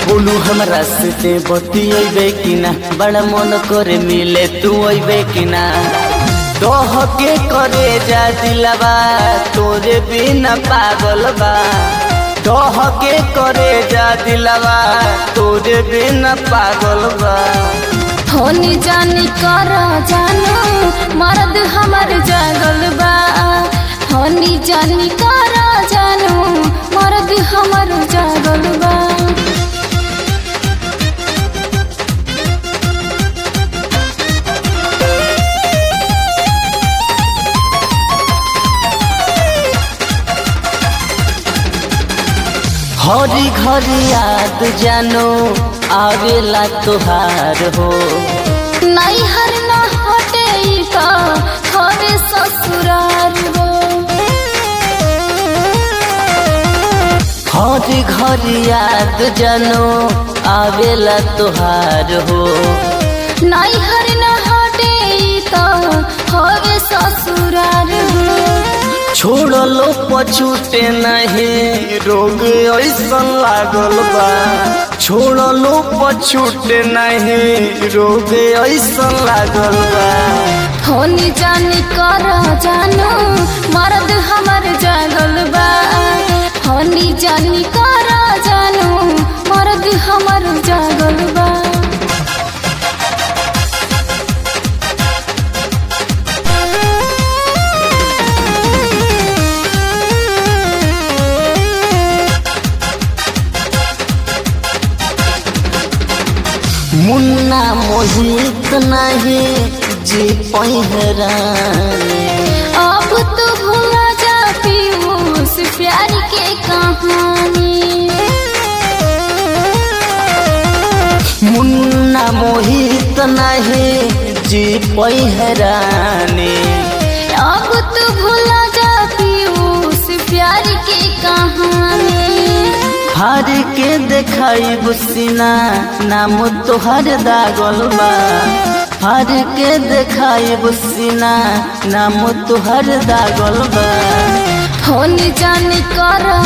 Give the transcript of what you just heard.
बोलू हमरा से बतियेबे कि ना बड़ा मन करे मिले तू अइबे कि ना दोह के करे जा दिलवा तोरे बिना पागल बा दोह के करे जा दिलवा तोरे बिना पागल बा होनी जानी कर जानू मर्द हमर जागल बा होनी जानी कर जानू मर्द हमर जागल बा हरी घरी याद जानो आवेला तोहार हो नहीं हर न हटे का हवे ससुरार हो हरी घरी याद जानो आवेला तोहार हो नहीं हर न हटे का हवे ससुरार हो छोड़लो पछूटे नहीं रोग ऐसा लागल बा छोड़लो पछूटे नहीं रोग ऐसा लागल बा होनी जानी कर जानू मर्द हमर जागल बा होनी जानी कर जानू मर्द हमर जागल बा मुन्ना मोहित नहीं जी पहिरानी अब तो भूला जा पीयूष प्यार के कहानी मुन्ना मोहित नहीं जी पहिरानी अब तो भूला जा पीयूष प्यार के कहानी हार के देखाई बुसीना नाम तोहर दागल बा हार के देखाई बुसीना नाम तोहर दागल बा होनी जानी कर